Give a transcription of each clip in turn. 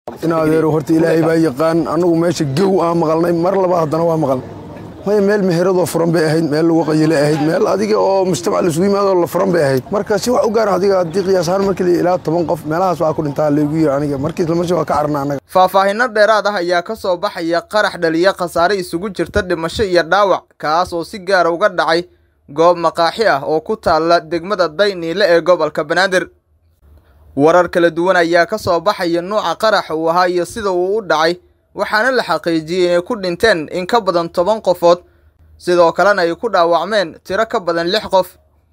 in adeero horta ilaahay baa yaqaan annagu meesha gew aan maqalnay mar labaad haddana waa maqal maya meel meheradoo furan bay ahayd meel lagu qayile ahayd meel adiga oo mujtamac laisugu yimaadoo la furan bay ahayd marka si wax u gaara adiga haddii qiyaas ahaan markii ilaa toban qof meelahaas waa ku dhintaa laygu yiri aniga markii isla marsi waa ka carna annaga faahfaahinno dheeraad ah ayaa ka soo baxaya qarax dhaliya khasaare isugu jirta dhimasho iyo dhaawac kaas oo si gaara uga dhacay goob maqaaxi ah oo ku taalla degmada dayniile ee gobolka banaadir warar kala duwan ayaa ka soo baxaya nuuca qarax uu ahaa iyo sida uu u dhacay waxaana la xaqiijiyey inay ku dhinteen in ka badan toban qofood sidoo kalena ay ku dhaawacmeen tiro ka badan lix qof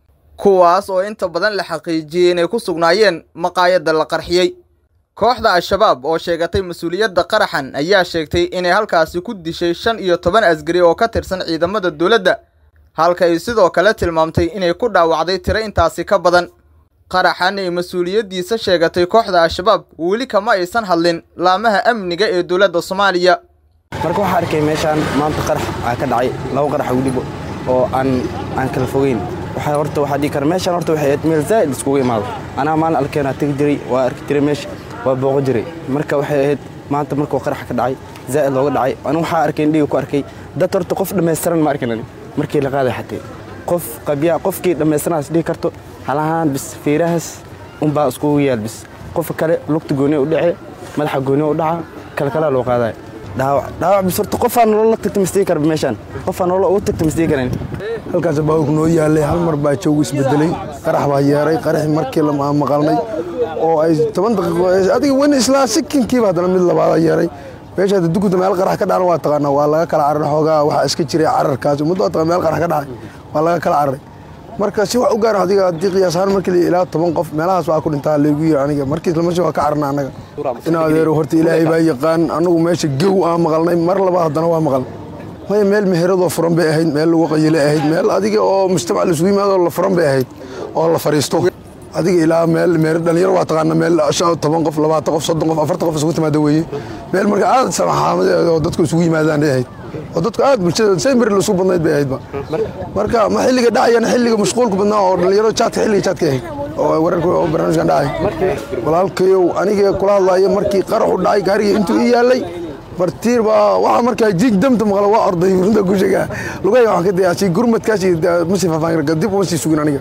kuwaas oo inta badan la xaqiijiyey inay ku sugnaayeen maqaayadda la qarxiyey kooxda al-shabaab oo sheegatay mas-uuliyadda qaraxan ayaa sheegtay inay halkaasi ku dishay shan iyo toban asgari oo ka tirsan ciidamada dowladda halka ay sidoo kale tilmaamtay inay ku dhaawacday tiro intaasi ka badan qaraxan ay mas-uuliyaddiisa sheegatay kooxda al-shabaab weli kama aysan hadlin laamaha amniga ee dowladda soomaaliya marka waxaa arkay meeshaan maanta qarax aa ka dhacay laba qarax weliba oo aan aan kala fogeyn waxaa horta waxaa dhihi kara meeshaan horta waxay ahayd meel zaa'id iskugu imaado anaa maalin alkeenaa tegi jiray waa arki jiray meesha waa booqo jiray marka waxay ahayd maanta markuu qarax ka dhacay zaa'id looga dhacay anu waxaa arkay indhiga ku arkay dad horta qof dhammaystiran ma arkin ani markii la qaaday xatee qof qabyaa qofkii dhammaystiranaas dhihi karto halahaan bis fiirahaas unbaa iskugu yaal bis qofka kale lugta gooniya u dhace madaxa gooniya u dhaca kalkalaa loo qaadaya dhaawac dhaawac bis horta qofaa nolol la tagta masdigi kara meeshaan qofaa nolol ugu tagta masdigi karan halkaas baawg noo yaalay hal mar baa joogu isbedelay qarax baa yeeray qaraxii markii la maqalnay oo ay toban daqiiqo adiga wani islaa sikinkiiba haddana mid labaada yeeray meesha hadda duguda meel qarax ka dhacna waa taqaanaa waa laga kala cararay xoogaa waxaa iska jiray cararkaas ummadda waa taqaan meel qarax ka dhacay waa laga kala cararay marka si wax u gaara adiga haddii qiyaas ahaan markii ilaa toban qof meelahaas waa ku dhintaa laygu yiri aniga markii isla marsi waa ka carna annaga in adeero horta ilaahay baa yaqaan annagu meesha gew aan maqalnay mar labaad haddana waa maqal maya meel meheradoo furan bay ahayd meel lagu qayile ahayd meel adiga oo mujtamac laisugu yimaadoo la furan bay ahayd oo la fariisto adiga ilaa meel meer dhalinyaro waa taqaana meel toban qof labaatan qof soddon qof afartan qof isugu timaada weeye meel marka aad samaxaamadeed oo dadku isugu yimaadaan ay ahayd oo dadku aad bulshada saymir lasu badnayd bay ahaydba marka ma xilliga dhacayana xilliga mashquulka badnaa oo dhalinyaro jaadka xilliga jaadka ahayd oo wararka oo barnaamijkan dhacay walaalkayow aniga kula hadlaayo markii qaraxu dhacay gaariga intuu ii yaalay bartiir baa waxaa markaa jiig damta maqla waa orday runta ku sheegaa lugaya waxaan ka dayaashay gurmadkaas masi faafaan dib uma sii sugin aniga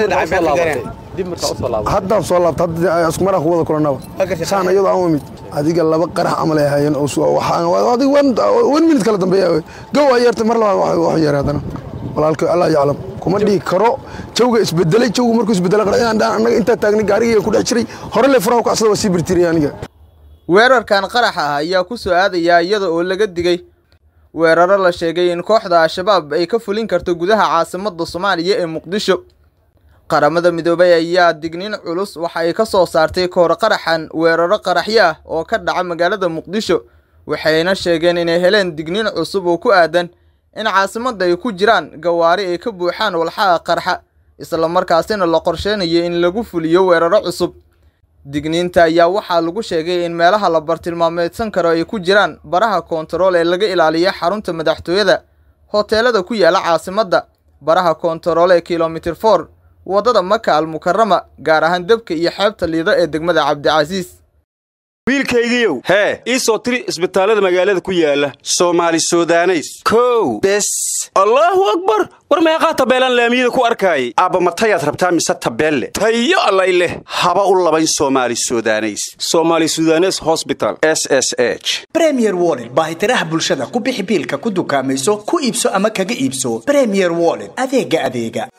haddaan soo laabta hadda isku maraa ku wada kulanaba saan iyadoo aan imid adiga laba qarax camal ay ahaayeen oo adiga wan minut kala dambeeya gow ay yeertay mar labaad wax yeeray haddana walaalka allah yaclam kuma dhihi karo jawga isbedelay jawgu markuu isbedelay qarax inaan dhaan annaga intaa taagnay gaarigii ku dhex jiray hore le furaha ku casada waa sii birtiriyay aniga weerarkan qaraxa ah ayaa ku soo aadayaa iyada oo laga digay weeraro la sheegay in kooxda al-shabaab ay ka fulin karto gudaha caasimadda soomaaliya ee muqdisho qaramada midoobay ayaa digniin culus waxa ay ka soo saartay kahor qaraxan weeraro qaraxyo ah oo ka dhaca magaalada muqdisho waxayna sheegeen inay heleen digniin cusub oo ku aadan in caasimadda ay ku jiraan gawaari ay ka buuxaan walxaha qarxa islamarkaasina la qorsheynayo in lagu fuliyo weeraro cusub digniinta ayaa waxaa lagu sheegay in meelaha la bartilmaameedsan karo ay ku jiraan baraha koontarool ee laga ilaaliya xarunta madaxtooyada hoteelada ku yaala caasimadda baraha koontarool ee kilomitir for waddada maka al mukarama gaar ahaan debka iyo xeebta liido ee degmada cabdicasiis wiilkaygiiow hee ii soo tiri isbitaallada magaalada ku yaala soomaali sudaneys kow bes allaahu akbar war meeqaa tabeelaan laamiyada ku arkaayay aabba matayaad rabtaa mise tabeelle tayo allay leh haba u labayn soomaali sudaneys soomaali sudanes hosbital s s h bremier wollet baahitiraha bulshada ku bixi biilka ku dukaamayso ku iibso ama kaga iibso bremier wollet adeega adeega